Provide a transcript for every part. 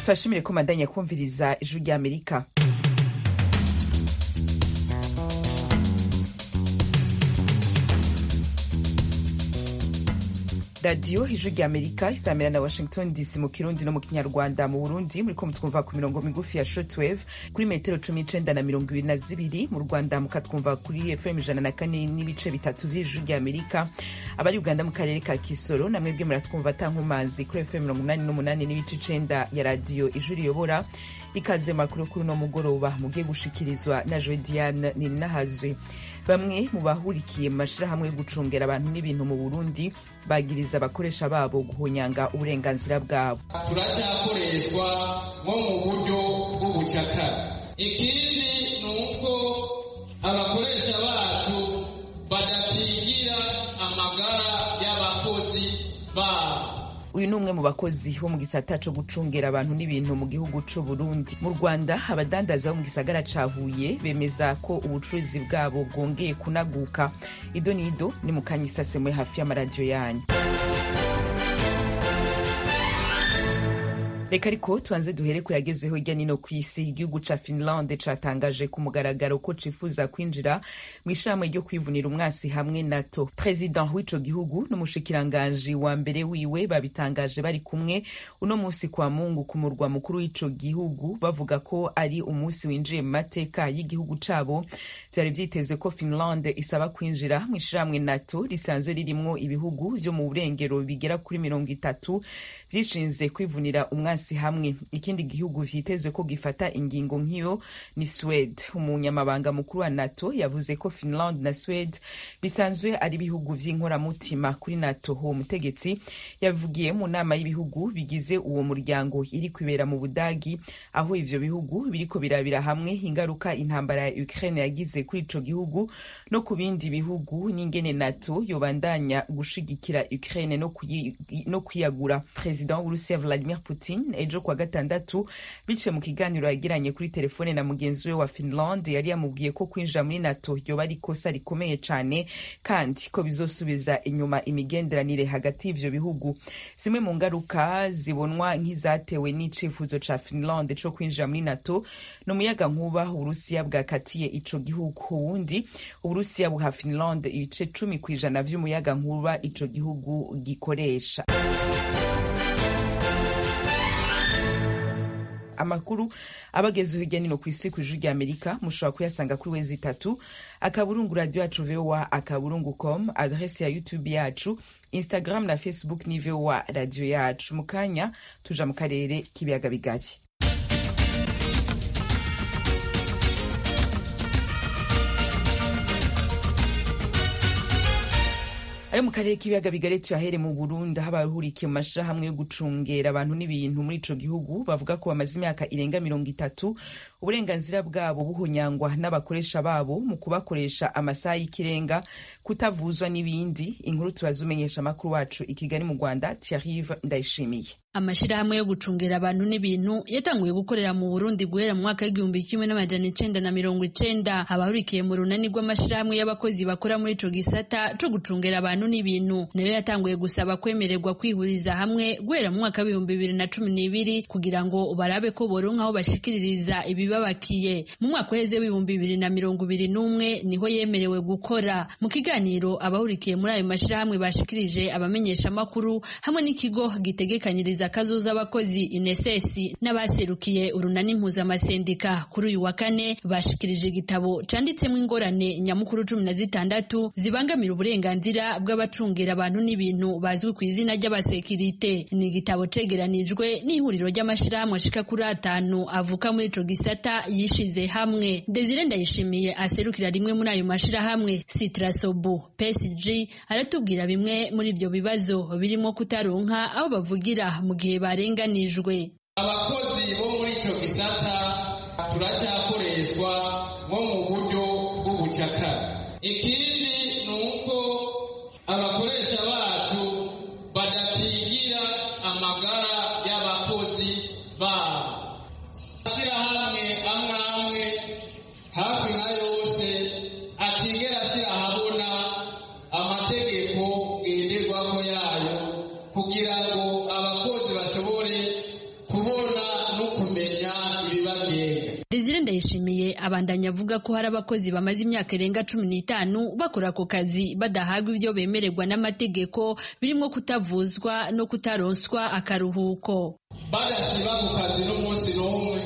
turashimire ko mandanya kumviriza ijwi ry'amerika radiyo ijwi ry'amerika isamira na washington dc mu kirundi no mu kinyarwanda mu burundi muriko mutwumva ku mirongo migufi ya shortwave kuri metero cumi n'icenda na mirongo ibiri na zibiri mu rwanda mukatwumva kuri fm ijana na kane n'ibice bitatu vy'ijwi ry'amerika abari uganda mu karere ka kisoro na mwebwe muratwumva atankumazi kuri fm mirongo umunani n'umunani n'ibice icenda ya radiyo ijwi riyobora ikaze makuru kuri uno mugoroba mugiye gushikirizwa na joe diane nininahazwe bamwe mu bahurikiye mu mashirahamwe yo gucungera abantu n'ibintu mu burundi bagiriza abakoresha babo guhonyanga uburenganzira bwabo turacyakoreshwa nko mu buryo bw'ubucakara ikindi ni uko abakoresha bacu badakingira amagara y'abakozi babo uyu ni umwe mu bakozi bo mu gisata co gucungera abantu n'ibintu mu gihugu c'u Burundi mu Rwanda abadandaza bo mu gisagara ca Huye bemeza ko ubucuruzi bwabo bwongeye kunaguka ido nido ni mu kanya isasemwe hafi y'amaradiyo yanyu reka ariko tubanze duhere ku yagezeho hirya nino ku isi igihugu ca finland catangaje ku mugaragaro ko cifuza kwinjira mu ishirahamwe ryo kwivunira umwasi hamwe nato president w'ico gihugu n'umushikiranganji wa mbere wiwe babitangaje bari kumwe uno musi kwa mungu ku murwa mukuru w'ico gihugu bavuga ko ari umunsi winjiye mu mateka y'igihugu cabo vyari vyitezwe ko finland isaba kwinjira mu ishirahamwe nato risanzwe ririmwo ibihugu vyo mu burengero bigera kuri mirongo itatu vyishinze kwivunira umwasi hasi hamwe ikindi gihugu vyitezwe ko gifata ingingo nk'iyo ni Swede umunyamabanga mukuru wa NATO yavuze ko Finland na Swede bisanzwe ari ibihugu vy'inkoramutima kuri NATO uwo mutegetsi yavugiye mu nama y'ibihugu bigize uwo muryango iri kwibera mu Budagi aho ivyo bihugu biriko birabira hamwe ingaruka intambara ya Ukraine yagize kuri ico gihugu no ku bindi bihugu n'ingene NATO yobandanya gushigikira Ukraine no, kuyi, no kwiyagura President w'Urusiya Vladimir Putin ejo kwa gatandatu biciye mu kiganiro yagiranye kuri telefone na mugenzi we wa Finland yari yamubwiye ko kwinjira muri NATO ryoba ari ikosa rikomeye cane kandi ko bizosubiza inyuma imigenderanire hagati y'ivyo bihugu zimwe mu ngaruka zibonwa nk'izatewe n'icifuzo ca Finland co kwinjira muri NATO ni umuyaga nkuba uburusiya bwakatiye ico gihugu uwundi uburusiya buha Finland ibice cumi kw'ijana vy'umuyaga nkuba ico gihugu gikoresha amakuru abageze hirya nino ku isi ku ijwi rya amerika mushobora kuyasanga kuri wezi itatu akaburungu radio yacu voa akaburungu com adrese ya youtube yacu instagram na facebook ni voa radio yacu mu kanya tuja mu karere k'ibiyaga bigari ayo mu karere k'ibiyaga bigari tuyahere mu Burundi aho abahurikiye mu mashirahamwe yo gucungera abantu n'ibintu muri ico gihugu bavuga ko bamaze imyaka irenga mirongo itatu uburenganzira bwabo buhonyangwa n'abakoresha babo mu kubakoresha amasaha y'ikirenga kutavuzwa n'ibindi inkuru turazumenyesha amakuru wacu i Kigali mu Rwanda Thierry Ndayishimiye amashirahamwe yo gucungera abantu n'ibintu yatanguye gukorera mu Burundi guhera mu mwaka w'igihumbi kimwe n'amajana icenda na mirongo icenda abahurikiye mu runani rw'amashirahamwe y'abakozi bakora muri ico gisata co gucungera abantu n'ibintu nayo yatanguye gusaba kwemererwa kwihuriza hamwe guhera mu mwaka w'ibihumbi bibiri na cumi n'ibiri kugira ngo barabe ko boronka aho bashikiririza ibibabakiye mu mwaka uheze w'ibihumbi bibiri na mirongo ibiri n'umwe niho yemerewe gukora mu kiganiro abahurikiye muri ayo mashirahamwe bashikirije abamenyesha amakuru hamwe n'ikigo gitegekanyiriza akazuza abakozi inesesi n'abaserukiye urunani mpuzamasendika kuri uyu wa kane bashikirije igitabo canditsemo ingorane nyamukuru cumi na zitandatu zibangamira uburenganzira bw'abacungira abantu n'ibintu bazwi ku izina ry'abasekirite ni igitabo cegeranijwe n'ihuriro ry'amashirahamwe ashika kuri atanu avuka muri ico gisata yishize hamwe desire ndayishimiye aserukira rimwe muri ayo mashirahamwe sitrasobu psg aratubwira bimwe muri ivyo bibazo birimo kutaronka aho bavugira mu gihe barenganijwe abakozi bo muri icyo gisata turacyakoreshwa nko mu buryo bw'ubucakara ikindi ni uko abakoresha bacu badakingira amagara y'abakozi babo amashyirahamwe amwe amwe hafi nka yose atigera ashyira ahabona amategeko ngenderwaho yayo kugira ngo abakozi bashobore kubona no abandanya avuga ko hari abakozi bamaze imyaka irenga cumi n'itanu bakora ako kazi badahabwa ibyo bemererwa n'amategeko birimo kutavuzwa no kutaronswa akaruhuko badasiba ku kazi n'umunsi n'umwe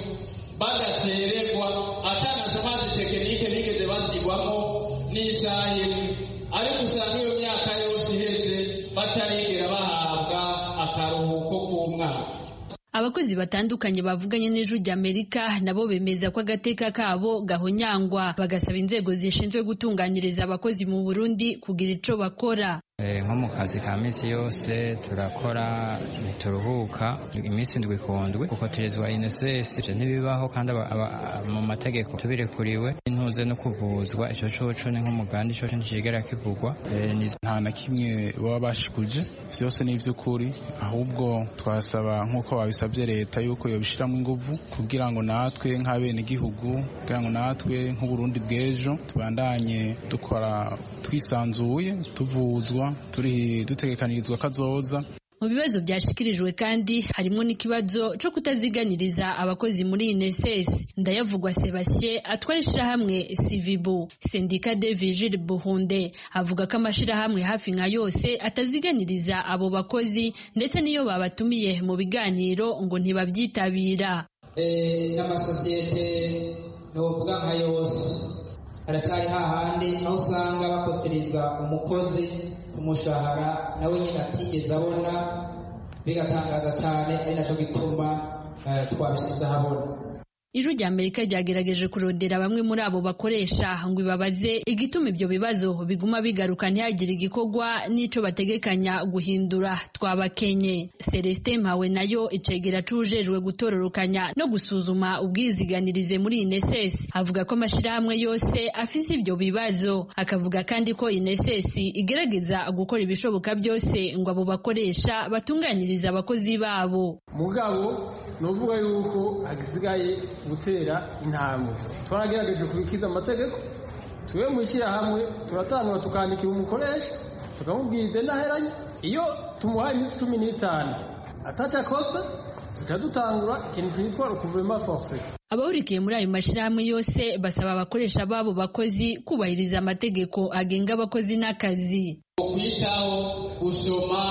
badacererwa atanasomazi tekinike bigeze bashyirwamo n'isaha imwe ariko usanga iyo myaka yose iheze batarigera bahabwa akaruhuko k'umwaka abakozi batandukanye bavuganye n'ijwi ry'amerika nabo bemeza ko agateka kabo gahonyangwa bagasaba inzego zishinzwe gutunganyiriza abakozi mu burundi kugira ico bakora nko mu kazi ka minsi yose turakora ntituruhuka iminsi ndwi ku ndwi kuko turizwa INSS ivyo ntibibaho kandi mu mategeko tubirekuriwe intuze no kuvuzwa ico coco ni nk'umuganda ico nticigera kivugwa nta na kimwe baba bashikuje vyose ni ivy'ukuri ahubwo twasaba nk'uko babisabye leta yuko yobishiramo inguvu kugira ngo natwe nk'abenegihugu kugira ngo natwe nk'uburundi bw'ejo tubandanye dukora twisanzuye tuvuzwa turi dutegekanirizwa kazoza mu bibazo byashikirijwe kandi harimo n'ikibazo cyo kutaziganiriza abakozi muri INSS ndayavugwa Sebastien atwara ishirahamwe Civibu Sendika de Vigile Buhunde avuga ko amashirahamwe hafi nka yose ataziganiriza abo bakozi ndetse n'iyo babatumiye mu biganiro ngo ntibabyitabira n'amasosiyete ntuvuga nka yose haracyari hahandi aho usanga bakotereza umukozi ku mushahara nawe nyine atigeze abona bigatangaza cyane ari nacyo gituma twabishyize ahabona ijwi rya amerika ryagerageje kurondera bamwe muri abo bakoresha ngo ibabaze igituma ibyo bibazo biguma bigaruka ntihagire igikorwa n'ico bategekanya guhindura twabakenye celestin mpawe nayo icegera cujejwe gutororokanya no gusuzuma ubwiziganirize muri ineses avuga ko amashirahamwe yose afise ibyo bibazo akavuga kandi ko ineses igerageza gukora ibishoboka byose ngo abo bakoresha batunganyirize abakozi babo mugabo nuvuga yuko hagisigaye gutera intambwe twaragerageje kubikiza amategeko tube mu ishyirahamwe turatangura tukandikira umukoresha tukamubwira idendaheranye iyo tumuhaye iminsi cumi n'itanu atacyakozwe tuca dutangura ikintu cyitwa rukuvurema force abahurikiye muri ayo mashyirahamwe yose basaba abakoresha babo bakozi kubahiriza amategeko agenga abakozi n'akazi kwitaho gusoma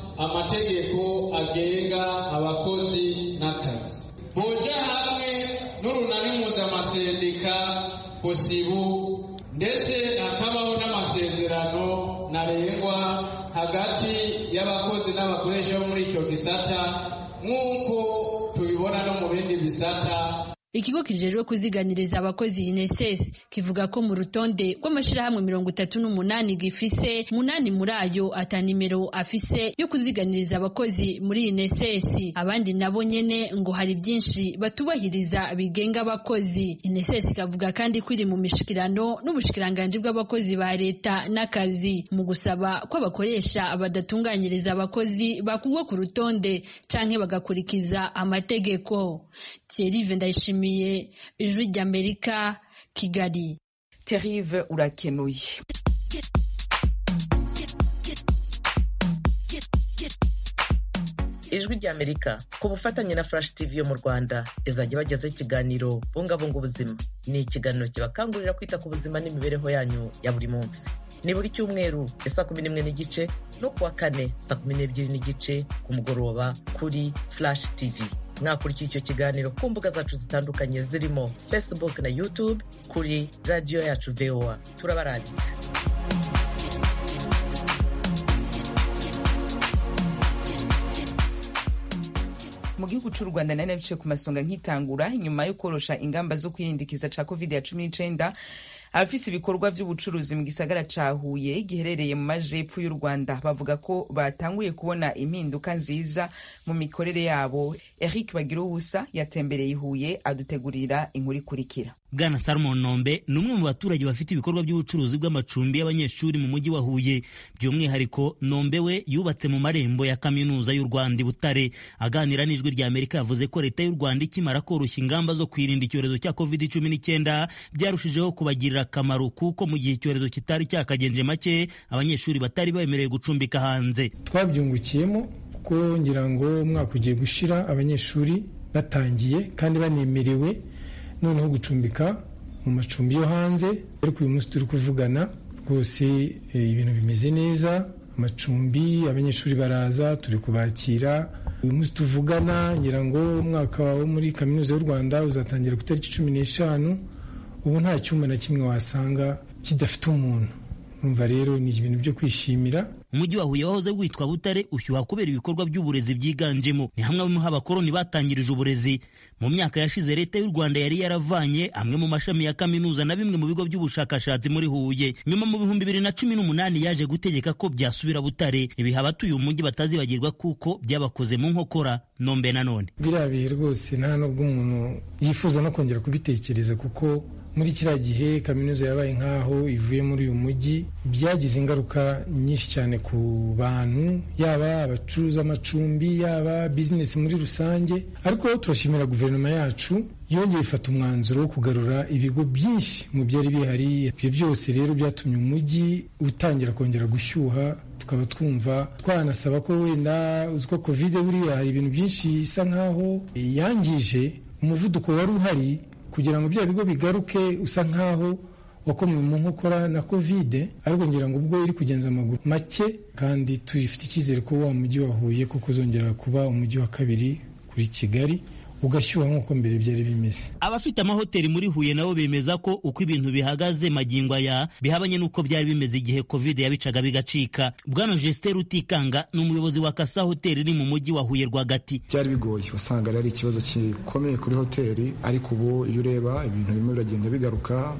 amategeko agenga abakozi n'akazi boja hamwe n'urunani mpuzamasendik posibu ndetse hakabaho n'amasezerano ntarengwa hagati y'abakozi n'abakoresha bo muri icyo gisata nk'uko tubibona no mu bindi bisata ikigo kijejwe kuziganiriza abakozi INSS kivuga ko mu rutonde rw'amashirahamwe mirongo itatu n'umunani gifise munani muri ayo ata nimero afise yo kuziganiriza abakozi muri INSS abandi nabo nyene ngo hari byinshi batubahiriza bigenga abakozi INSS ikavuga kandi ko iri mu mishikirano n'ubushikiranganji bw'abakozi ba leta n'akazi mu gusaba ko abakoresha badatunganyiriza abakozi bakugwa ku rutonde canke bagakurikiza amategeko Thierry Vendayishimiye ijwi ry'Amerika Kigali Terrive urakenuye ijwi ry'amerika ku bufatanye na flash tv yo mu rwanda izajya ibagezaho ikiganiro bungabunga ubuzima ni ikiganiro kibakangurira kwita ku buzima n'imibereho yanyu ya buri munsi ni buri cyumweru ya saa kumi n'imwe n'igice no kuwa kane saa kumi n'ebyiri n'igice ku mugoroba kuri flash tv mwakurikiye icyo kiganiro ku mbuga zacu zitandukanye zirimo facebook na youtube kuri radiyo yacu voa turabaranditse mu gihugu cy'u rwanda nari nabice ku masonga nkitangura nyuma yo korosha ingamba zo kwirindikiza ca covid ya cumi n'icenda abafise ibikorwa vy'ubucuruzi mu gisagara ca Huye giherereye mu majepfo y'u Rwanda bavuga ko batanguye kubona impinduka nziza mu mikorere yabo Eric Bagiruwusa yatembereye Huye adutegurira inkuru ikurikira Bwana Salomon Nombe ni umwe mu baturage bafite ibikorwa by'ubucuruzi bw'amacumbi y'abanyeshuri mu mujyi wa Huye by'umwihariko Nombe we yubatse mu marembo ya kaminuza y'u Rwanda i Butare aganira n'ijwi rya Amerika yavuze ko leta y'u Rwanda ikimara koroshya ingamba zo kwirinda icyorezo cya covid cumi n'icyenda byarushijeho kubagirira akamaro kuko mu gihe icyorezo kitari cyakagenje make abanyeshuri batari bemerewe gucumbika hanze twabyungukiyemo kuko ngira ngo umwaka ugiye gushira abanyeshuri batangiye kandi banemerewe noneho gucumbika mu macumbi yo hanze ariko uyu munsi turi kuvugana rwose ibintu bimeze neza amacumbi abanyeshuri baraza turi kubakira uyu munsi tuvugana ngira ngo umwaka wo muri kaminuza y'u rwanda uzatangira ku itariki cumi n'eshanu ubu nta cyumba na kimwe wasanga kidafite umuntu urumva rero ni ibintu byo kwishimira umujyi wa huye wahoze witwa butare ushyuha kubera ibikorwa by'uburezi byiganjemo ni hamwe mu abakoloni batangirije uburezi mu myaka yashize leta y'u rwanda yari yaravanye amwe mu mashami ya kaminuza na bimwe mu bigo by'ubushakashatsi muri huye nyuma mu bihumbi bibiri na cumi n'umunani yaje gutegeka ko byasubira butare ibiha abatuye umujyi batazibagirwa kuko byabakoze mu nkokora nombe na none biriya bihe rwose nta nubwo umuntu yifuza no kongera kubitekereza kuko muri kiriya gihe kaminuza yabaye nk'aho ivuye muri uyu mujyi byagize ingaruka nyinshi cyane ku bantu yaba abacuruza amacumbi yaba bizinesi muri rusange ariko turashimira guverinoma yacu yongeye ifata umwanzuro wo kugarura ibigo byinshi mu byari bihari ibyo byose rero byatumye umujyi utangira kongera gushyuha tukaba twumva twanasaba ko wenda uzi ko kovide buriya hari ibintu byinshi isa nk'aho yangije umuvuduko wari uhari kugira ngo bya bigo bigaruke usa nk'aho wakomwe mu nkokora na kovide ariko ngira ngo ubwo iri kugenza amaguru make kandi tufite icyizere ko wa mujyi wa Huye ko kuzongera kuba umujyi wa kabiri kuri Kigali ugashyuha nk'uko mbere byari bimeze abafite amahoteli muri huye nabo bemeza ko uko ibintu bihagaze magingo aya bihabanye n'uko byari bimeze igihe covid yabicaga bigacika bwana Justin Rutikanga ni umuyobozi wa Kasa hoteli iri mu mujyi wa Huye rwagati byari bigoye usanga ari ikibazo gikomeye kuri hoteli ariko ubu iyo ureba ibintu bimwe biragenda bigaruka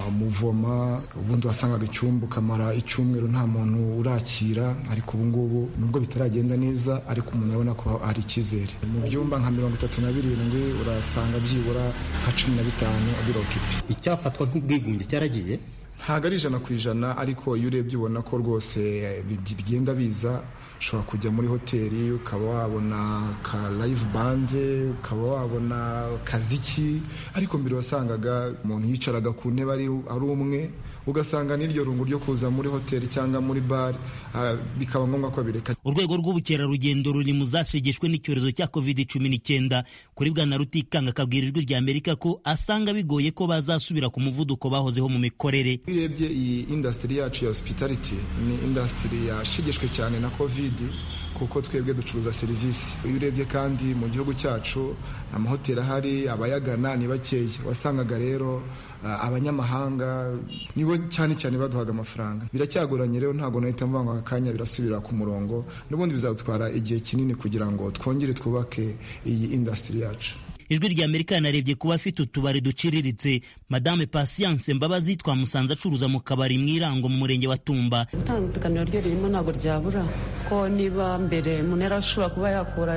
muvoma ubundi wasangaga icyumba ukamara icyumweru nta muntu urakira ariko ubu ngubu nubwo bitaragenda neza ariko umuntu arabona ko hari icyizere mu byumba nka mirongo itatu na birindwi urasanga byibura nka cumi na bitanu birokipi icyafatwa nk'ubwigunge cyaragiye ntabwo ari ijana ku ijana ariko iyo urebye ubona ko rwose bigenda biza ushobora kujya muri hoteli ukaba wabona ka live bande ukaba wabona kaziki ariko mbere wasangaga umuntu yicaraga ku ntebe ari umwe ugasanga n'iryo rungu ryo kuza muri hoteli cyangwa muri bare bikaba ngombwa ko bireka urwego rw'ubukerarugendo ruri mu zashegeshwe n'icyorezo cya covid cumi n'icyenda kuri bwana rutikanga akabwira ijwi rya amerika ko asanga bigoye ko bazasubira ku muvuduko bahozeho mu mikorere iyo urebye iyi indasitiri yacu ya hospitality ni indasitiri yashegeshwe cyane na covid kuko twebwe ducuruza serivisi iyo urebye kandi mu gihugu cyacu amahoteli ahari abayagana ni bakeya wasangaga rero abanyamahanga nibo cyane cyane baduhaga amafaranga biracyagoranye rero ntabwo nahita mvuga ngo aka kanya birasubira ku murongo n'ubundi bizadutwara igihe kinini kugira ngo twongere twubake iyi indasitiri yacu ijwi rya amerika yanarebye kuba afite utubari duciriritse madame patience mbabazi twamusanze acuruza mu kabari mu irango mu murenge wa tumba itandukaniro ryo ririmo ntabwo ryabura ko niba mbere umuntu yari ashobora kuba yakura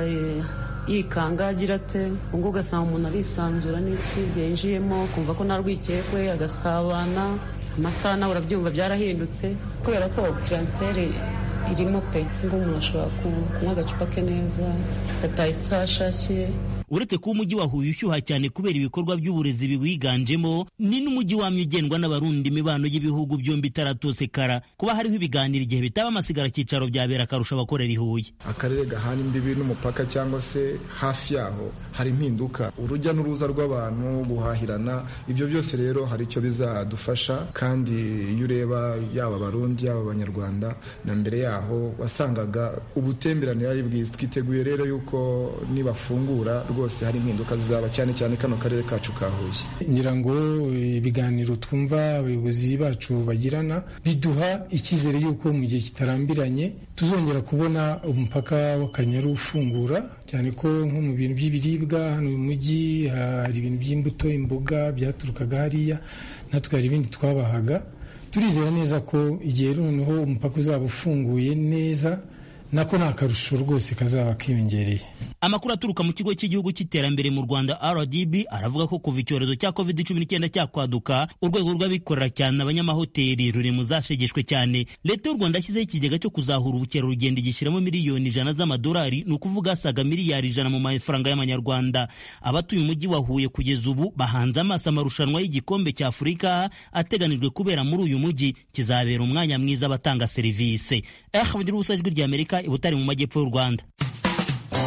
yikanga agira ate ubwo ugasanga umuntu arisanzura n'iki igihe yinjiyemo kumva ko nta rwikekwe agasabana amasaha nawe urabyumva byarahindutse kubera ko kirantere irimo pe ngo umuntu ashobora kunywa agacupa ke neza agataha isaha ashakiye uretse kuba umujyi wa Huye ushyuha cyane kubera ibikorwa by'uburezi biwiganjemo ni n'umujyi wamye ugendwa n'abarundi imibano y'ibihugu byombi itaratosekara kuba hariho ibiganiro igihe bitaba amasigara cyicaro byabera akarusha abakorera i Huye akarere gahana imbibi n'umupaka cyangwa se hafi yaho hari impinduka urujya n'uruza rw'abantu guhahirana ibyo byose rero hari icyo bizadufasha kandi iyo ureba yaba abarundi yaba abanyarwanda na mbere yaho wasangaga ubutemberanire ari bwiza twiteguye rero yuko nibafungura rwose hari impinduka zizaba cyane cyane kano karere kacu ka Huye ngira ngo ibiganiro twumva abayobozi bacu bagirana biduha icyizere y'uko mu gihe kitarambiranye tuzongera kubona umupaka w'akanyaru ufungura cyane ko nko mu bintu by'ibiribwa hano mu mujyi hari ibintu by'imbuto imboga byaturukaga hariya natwe hari ibindi twabahaga turizera neza ko igihe noneho umupaka uzaba ufunguye neza nako ni akarusho rwose kazaba kiyongereye amakuru aturuka mu kigo cy'igihugu cy'iterambere mu rwanda rdb aravuga ko kuva icyorezo cya covid cumi n'icyenda cyakwaduka urwego rw'abikorera cyane abanyamahoteli ruri mu zashegeshwe cyane leta y'u rwanda yashyizeho ikigega cyo kuzahura ubukerarugendo igishyiramo miliyoni ijana z'amadolari ni ukuvuga asaga miliyari ijana mu mafaranga y'amanyarwanda abatuye umujyi wa huye kugeza ubu bahanze amaso amarushanwa y'igikombe cya afurika ateganijwe kubera muri uyu mujyi kizabera umwanya mwiza abatanga serivisi eh bugira ubusa ijwi ry'amerika i butare mu majyepfo y'u rwanda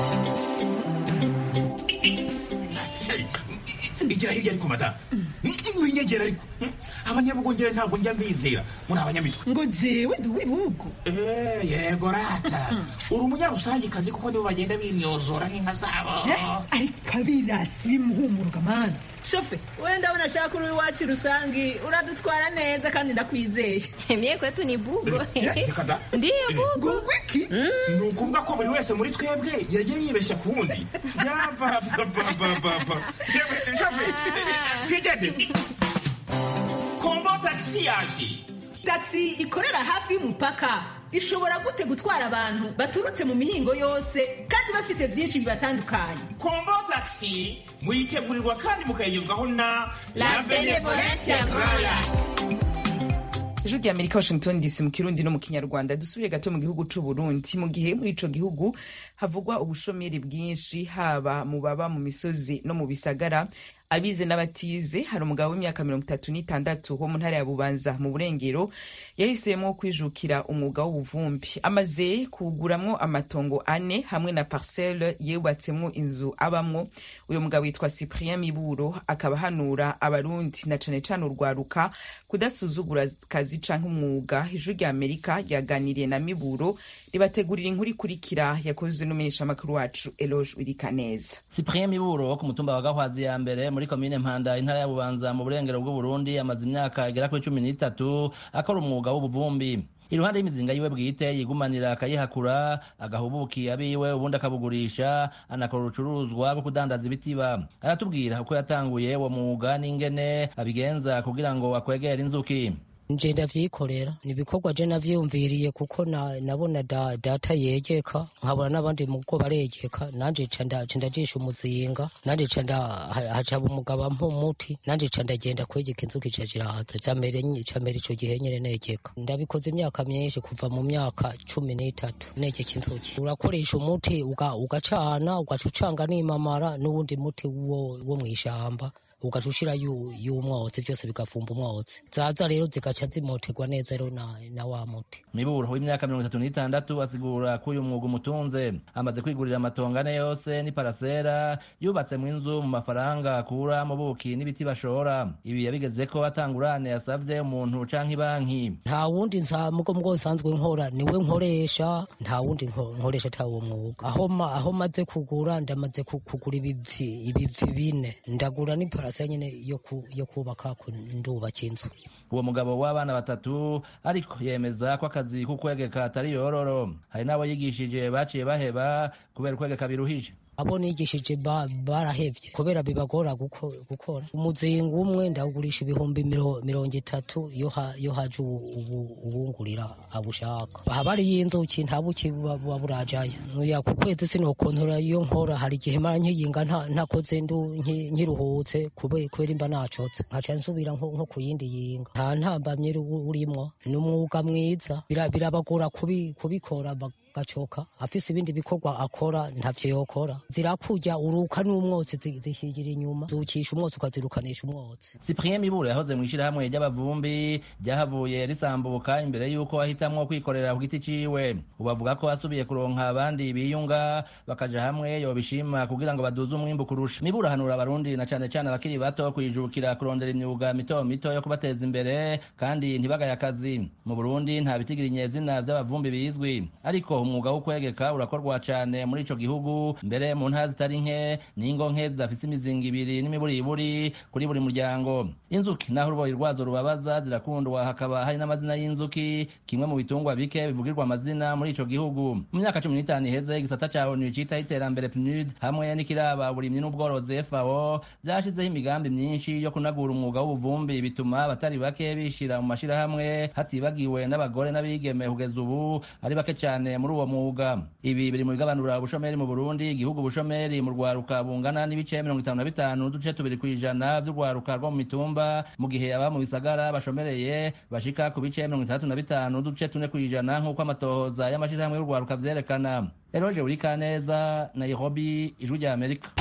igira hirya ariko madamu winyegera ariko abanyabugongera ntabwo njya mbizera muri abanyamitwe ngo jewe ndi uw'ibihugu yego rata uri umunyarusangikazi kuko nibo bagenda binyozora nk'inka zabo ariko abirasi bimuhumuruka mani shofe wenda ndabona ashaka uri iwacu rusangi uradutwara neza kandi ndakwizeye mye kwetu ni bugo ndiyo bugo wiki ni ukuvuga ko buri wese muri twebwe yagiye yibeshya ku wundi yabababababa shofe twigende kombo tagisi yaje tagisi ikorera hafi y'umupaka ishobora gute gutwara abantu baturutse mu mihingo yose kandi bafise byinshi bibatandukanye kombo tagisi muyitegurirwa kandi mukayigezwaho na la benevolencia roya ijwi rya amerika washington dc mu kirundi no mu kinyarwanda dusubire gato mu gihugu c'u burundi mu gihe muri ico gihugu havugwa ubushomeri bwinshi haba mu baba mu misozi no mu bisagara abize n'abatize hari umugabo w'imyaka mirongo itatu n'itandatu wo mu ntara ya bubanza mu burengero yahisemo kwijukira umwuga w'ubuvumbi amaze kuwuguramwo amatongo ane hamwe na parcelle yubatsemwo inzu abamwo uyu mugabo yitwa cyprien miburo akaba ahanura abarundi na cane cane urwaruka kudasuzugura akazi canke umwuga ijwi rya amerika ryaganiriye na miburo ribategurira inkuru ikurikira yakozwe n'umumenyeshamakuru wacu eloge wirikaneza cyprien miburo wo ku mutumba wa gahwazi ya mbere muri komine mpanda intara ya bubanza mu burengero bw'uburundi amaze imyaka igera kuri cumi n'itatu akora umwuga w'ubuvumbi iruhande y'imizinga yiwe bwite yigumanira akayihakura agahubuki abiwe ubundi akabugurisha anakora urucuruzwa rwo kudandaza ibitiba aratubwira uko yatanguye uwo mwuga n'ingene abigenza kugira ngo akwegere inzuki nje ndavyikorera ni ibikorwa je navyiyumviriye kuko na, nabona da, data yegeka nkabona n'abandi mugo baregeka nanje ca ndajisha umuzinga nanje ca hacaba umugabo ampa umuti nanje ca ndagenda kwegeka inzuki ca zirahaza camere camere ico gihe nyene negeka ndabikoze imyaka myinshi kuva mu myaka cumi n'itatu negeka inzuki urakoresha umuti ugacana ugaca ucanga n'imamara n'uwundi muti wo, wo mw'ishamba ugaca ushira y'umwotsi byose bigafumba umwotsi zaza rero zigaca zimoterwa neza rero na, na wa muti miburo w'imyaka mirongo itatu n'itandatu asigura ko uyu mwuga umutunze amaze kwigurira amatongo ane yose n'iparasera yubatse mu inzu mu mafaranga akura mu buki n'ibiti bashora ibi yabigeze ko atangurane yasavye umuntu canke ibanki nta wundi mugo mugo nsanzwe nkora niwe nkoresha nta wundi nkoresha ata uwo mwuga aho ma, aho maze kugura ndamaze kugura ibivi ibivi bine ndagura n'ipara parase nyene yo kubaka ndubaka inzu uwo mugabo w'abana batatu ariko yemeza ko akazi k'ukwegeka atari yororo hari n'abo yigishije baciye baheba kubera ukwegeka biruhije abo nigishije barahevye kubera bibagora gukora umuzinga umwe ndawugurisha ibihumbi mirongo itatu iyo haje uwungurira abushaka haba hariyo inzuki nta buki buba burajayo nuya ku kwezi sinokontora iyo nkora hari igihe mara nkiyinga ntakoze nkiruhutse kubera imba nacotse nkaca nsubira nko ku yindi yinga nta ntambamye urimwo ni umwuga mwiza birabagora kubikora gacoka afise ibindi bikorwa akora ntavyo yokora zirakurya uruka n'umwotsi zishigira inyuma zukisha umwotsi ukazirukanisha umwotsi cyprien miburo yahoze mu ishirahamwe ry'abavumbi ryahavuye risambuka imbere y'uko ahitamwo kwikorera ku giti ciwe ubu avuga ko asubiye kuronka abandi biyunga bakaja hamwe yobishima kugira ngo baduze umwimbu kurusha miburo ahanura abarundi na cane cane abakiri bato kwijukira kurondera imyuga mito mito yo kubateza imbere kandi ntibagaye akazi mu burundi nta bitigira inyezina vy'abavumbi bizwi ariko umwuga wo kwegeka urakorwa cane muri ico gihugu mbere mu ntara zitari nke n'ingo nke zidafise imizinga ibiri n'imiburiburi kuri buri muryango inzuki naho uruboyi rwazo rubabaza zirakundwa hakaba hari n'amazina y'inzuki kimwe mu bitungwa bike bivugirwa amazina muri ico gihugu mu myaka cumi n'itanu iheze igisata ca onu citaho iterambere pnud hamwe n'ikiraba uburimyi n'ubworozi fao vyashizeho imigambi myinshi yo kunagura umwuga w'ubuvumbi bituma abatari bake bishira mu mashirahamwe hatibagiwe n'abagore n'abigeme kugeza ubu ari bake cane muri uwo mwuga ibi biri mu bigabanura ubushomeri mu burundi igihugu ubushomeri mu rwaruka bungana n'ibice mirongo itanu na bitanu n'uduce tubiri kw'ijana vy'urwaruka rwo mu mitumba mu gihe aba mu bisagara bashomereye bashika ku bice mirongo itandatu na bitanu n'uduce tune kw'ijana nk'uko amatohoza y'amashirahamwe y'urwaruka vyerekana eroje urikaneza nairobi ijwi rya amerika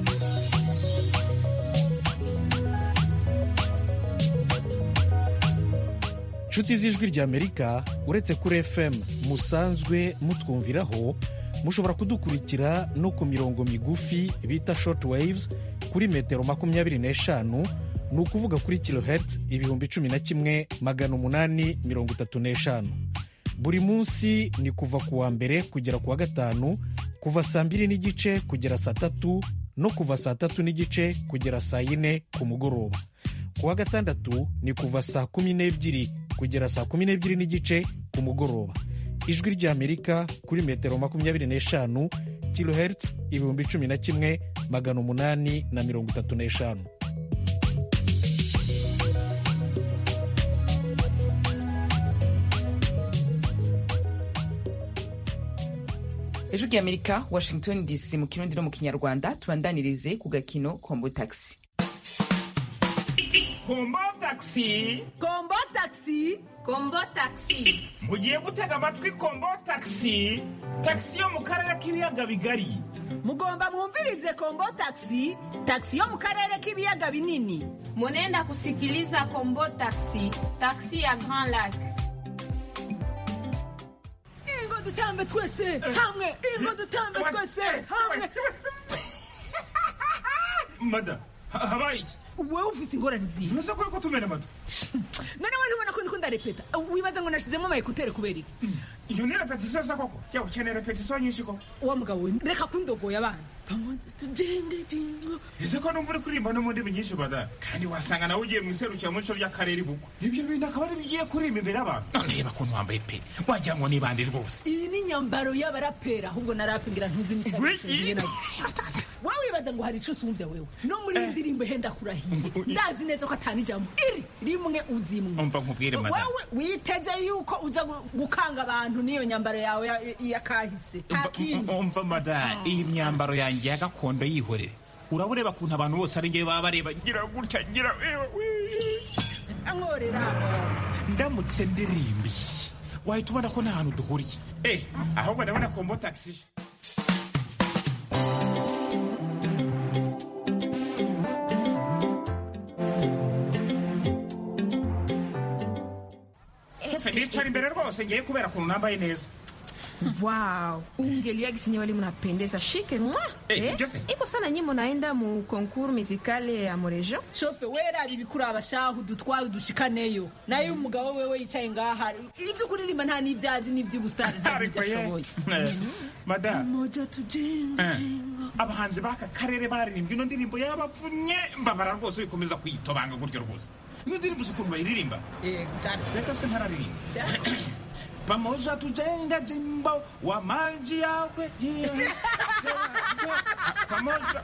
nshuti z'ijwi ry'amerika uretse kuri fm musanzwe mutwumviraho mushobora kudukurikira no ku mirongo migufi bita short waves kuri metero makumyabiri n'eshanu ni ukuvuga kuri kilohertz ibihumbi cumi na kimwe magana umunani mirongo itatu n'eshanu buri munsi ni kuva ku wa mbere kugera ku wa gatanu kuva saa mbiri n'igice kugera saa tatu no kuva saa tatu n'igice kugera saa yine ku mugoroba ku wa gatandatu ni kuva saa kumi n'ebyiri kugera saa kumi n'ebyiri n'igice ku mugoroba ijwi ry'amerika kuri metero makumyabiri n'eshanu kilohertz ibihumbi cumi na kimwe magana umunani na mirongo itatu n'eshanu ejo ry'amerika washington dc mu kirundi no mu kinyarwanda tubandanirize ku gakino kombo taxi kombo taxi kombo taxi kombo taxi mugiye gutega amatwi kombo taxi taxi yo mu karere k'ibiyaga bigari mugomba mwumvirize kombo taxi taxi yo mu karere k'ibiyaga binini munenda kusikiliza kombo taxi taxi ya grand lac ingo dutambe twese hamwe ingo dutambe twese hamwe mada ha- habaye iki wewe ufise ingorane zihe ntuze ko uriko tumena amata none we ntubona ko ndiko ndarepeta wibaza ngo nashizemo amayekutere kubera iki iyo ni repetisiyo se koko jya ukeneye repetisiyo nyinshi koko wa mugabo we reka kundogoya abana tugende jingo ese ko numva uri kuririmba no mu ndimi nyinshi bada kandi wasanga nawe ugiye mu iserukiramuco ry'akarere buko ibyo bintu akaba ari bigiye kuririmba imbere y'abantu none reba ukuntu wambaye pe wagira ngo ni bande rwose iyi ni nyambaro y'abarapera ahubwo narapingira ntuzi Gwiki. wowe wibaza ngo hari ico usumbya wewe no muri iyi ndirimbo henda kurahiye ndazi neza ko atani ijambo iri rimwe uzimwe umva nkubwire madamu wewe witeze yuko uza gu- gukanga abantu n'iyo nyambaro yawe ya- ya kahise nta kindi umva madamu iyi myambaro yanjye ya gakondo yihorere uraba ureba ukuntu abantu bose ari ngewe baba bareba ngira gutya ngira ankorera ndamutse ndirimbye wahita ubona ko nta hantu duhuriye eh ahubwo ndabona kombo taxi shofe ndicara imbere rwose ngiye kubera ukuntu nambaye neza wow ungeliwa gisenye wali mnapendeza shike mwa Eh, Jose. iko sana nyi munaenda mu concours musicale ya murejo shofe wera bibikuraba shahu dutwaye udushikaneyo nayo umugabo wewe yicaye ngaha ibyo kuririmba nta n'ibyazi n'iby'ubusitani ariko ye madamu moja tujenga Eh, abahanzi b'aka karere baririmbye ino ndirimbo yabavunye mbabara rwose wikomeza kuyitobanga gutyo rwose ino ndirimbo uzi ukuntu bayiririmba seka se ntararirimba pamoja tujenga jimbo wa maji yawe yeah. pamoja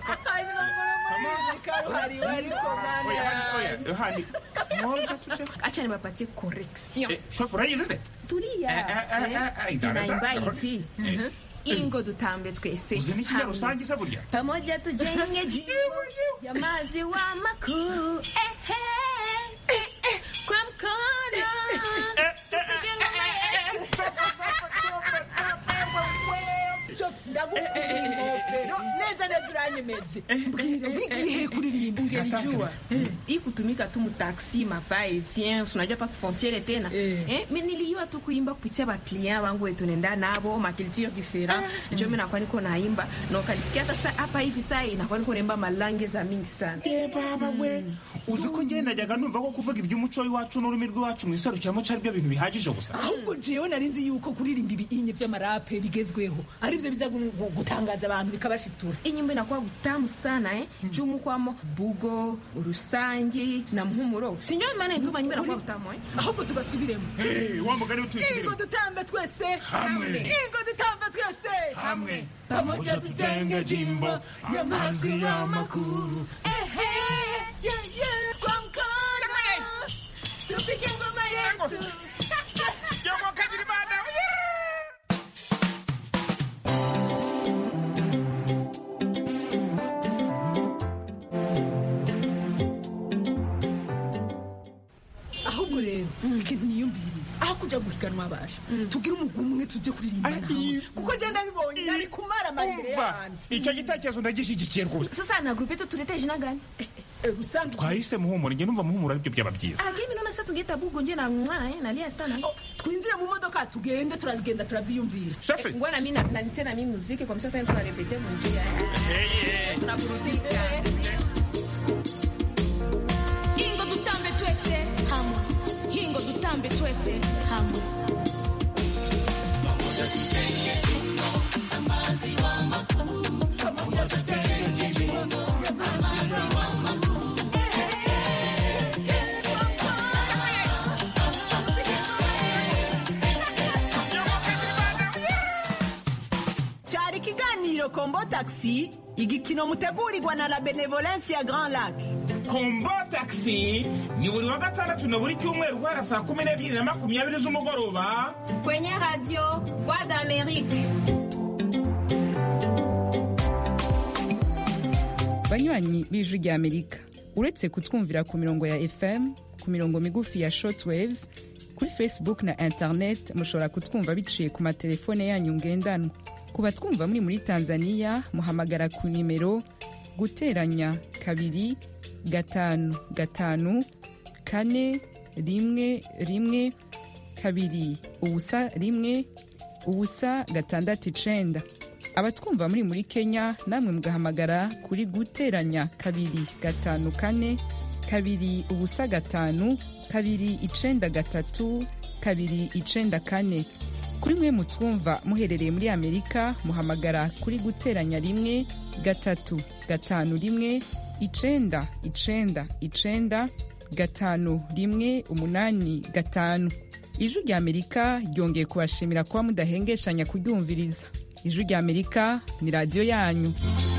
acha niwapatie correction Eh, shofu urayizi se tulia Eh, eh, eh, eh, eh, Eh, dara, inaimba dara. hivi Eh. ingo dutambe twese uzi n'ikinya hamwe. rusange se burya pamoja tujenge jimbo ya maziwa makuu eh, eh, eh, eh, kwa mkono tupige ngoma yetu. ndagukunda neza neza uranyemeje mbwira wigiye kuririmba ungelijua hii kutumika tu mutaxi mafaa evien unajua pa kufrontiere tena eh, mi nilijua tu kuimba kupitia baklient wangu wetu nenda nabo maculture different njo mi nakuwa niko naimba na ukalisikia hata sa hapa hivi saa inakuwa niko naimba malange za mingi sana Eh, baba we uzi ko njye najyaga numva ko kuvuga iby'umuco w'iwacu n'ururimi rw'iwacu mu iserukiramuco ari byo bintu bihagije gusa ahubwo jewe nari nzi yuko kuririmba ibinye by'amarape bigezweho aribyo biza gu- gu- gutangaza abantu bikabashitura inyimbo inakuwa gutamu sana eh? jumu kwamo bugo urusangi na muhumuro sinjo maana ituma nyimbo inakuwa gutamu eh? ahubwo tugasubiremo Eh, wa mugani ingo utuyisubiremo dutambe twese Hamwe. ingo dutambe twese hamwe pamoja tujenge jimbo ya maziwa makuu ehe yeah, yeah, kwa mkono tupige ngoma yetu Jomo Kajirimana, ahubwo rero ikintu niyumviriye aho kuja guhiganwa abasha tugire umugwi umwe tujye kuririmba nawe kuko genda bibonye nari kumara amahirwe umva y'abantu icyo gitekerezo ndagishyigikiye rwose sasa na grupe yetu tulete jina gani rusange twahise muhumura njye numva muhumura aribyo byaba byiza lakini naona sasa tungeta bugo nje na mwa eh, nalia sana twinjire mu modoka tugende turagenda turavyiyumvira Shefe. ngwana mimi na nanitie na mimi muziki kwa msasa tuna repete mu njia tunaburudika tutambe twese hamwe cyari ikiganiro kombo taxi igikino mutegurirwa na la benevolence ya grand lac kombo taxi ni buri wa gatandatu na buri cyumweru guhera saa kumi n'ebyiri na makumyabiri z'umugoroba kwenye radio voix d'amerique banywanyi b'ijwi rya amerika uretse kutwumvira ku mirongo ya fm ku mirongo migufi ya shortwaves kuri facebook na internet mushobora kutwumva biciye ku matelefone yanyu ngendanwa ku batwumva muri muri tanzania muhamagara ku nimero guteranya kabiri gatanu gatanu kane rimwe rimwe kabiri ubusa rimwe ubusa gatandatu icenda abatwumva muri muri kenya namwe mugahamagara kuri guteranya kabiri gatanu kane kabiri ubusa gatanu kabiri icenda gatatu kabiri icenda kane kuri mwe mutwumva muherereye muri amerika muhamagara kuri guteranya rimwe gatatu gatanu rimwe icenda icenda icenda gatanu rimwe umunani gatanu ijwi rya amerika ryongeye kubashimira kuba mudahengeshanya kuryumviriza ijwi rya amerika ni radiyo yanyu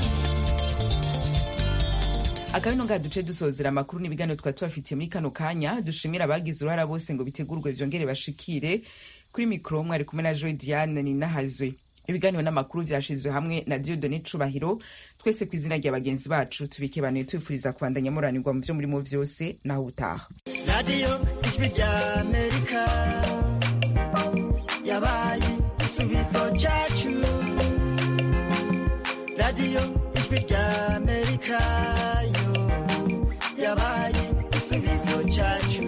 akabino ngaha duce dusozera amakuru n'ibiganiro twari tubafitiye muri kano kanya dushimira abagize uruhara bose ngo bitegurwe vyongere bashikire kuri mikoro mwari kumwe na joy diane ninahazwe ibiganiro n'amakuru vyashizwe hamwe na diodone cubahiro twese ku izina rya bagenzi bacu tubikebanuye tubifuriza kubandanya muranirwa mu vyo murimo vyose naho utaha radiyo ijwi rya amerika yabaye igisubizo cyacu radiyo ijwi rya amerika yo yabaye igisubizo cyacu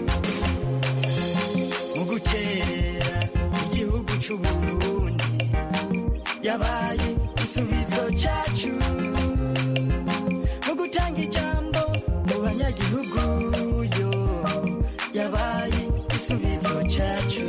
mu guterera igihugu c'uburundi yabaye igisubizo cyacu mu gutanga ijambo mu banyagihugu yo yabaye igisubizo cyacu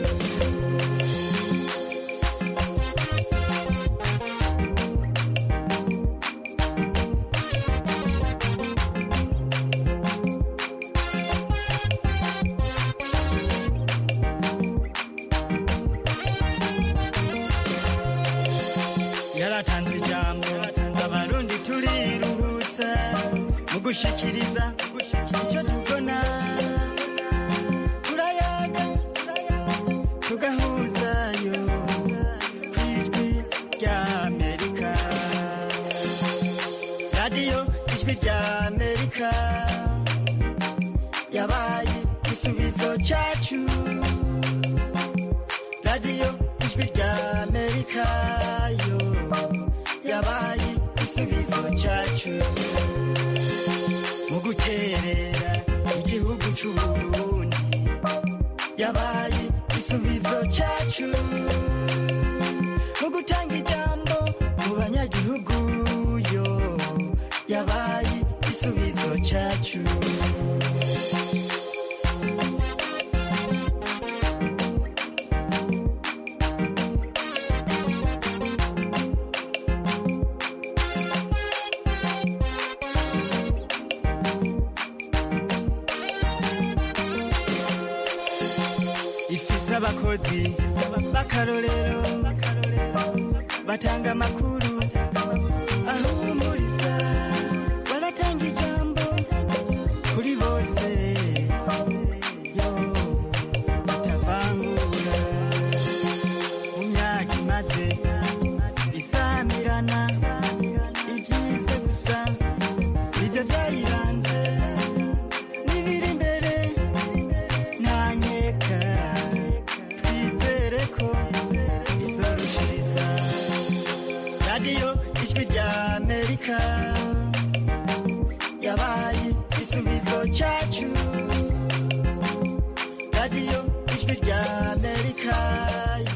yaratanze ijambo abarundi turiruhutsa mu gushikiriza icyo tubona turayaga tugahuzayo ku ijwi rya amerika radiyo ijwi rya amerika yabaye igisubizo cyacu radiyo ijwi rya amerika yo yabaye igisubizo cyacu mu guterera igihugu c'uburundi yabaye igisubizo cyacu mu gutanga ijambo mu banyagihugu yo yabaye igisubizo cyacu ifise abakozi b'akarorero batanga amakuru ahumuriza baratanga ijambo kuri bose yo batavangura mu myaka imaze isamirana ibyiza gusa nibyo byayiranze n'ibiri imbere ntanyeka twizere ko izorushiriza radiyo ijwi rya amerika yabaye igisubizo cyacu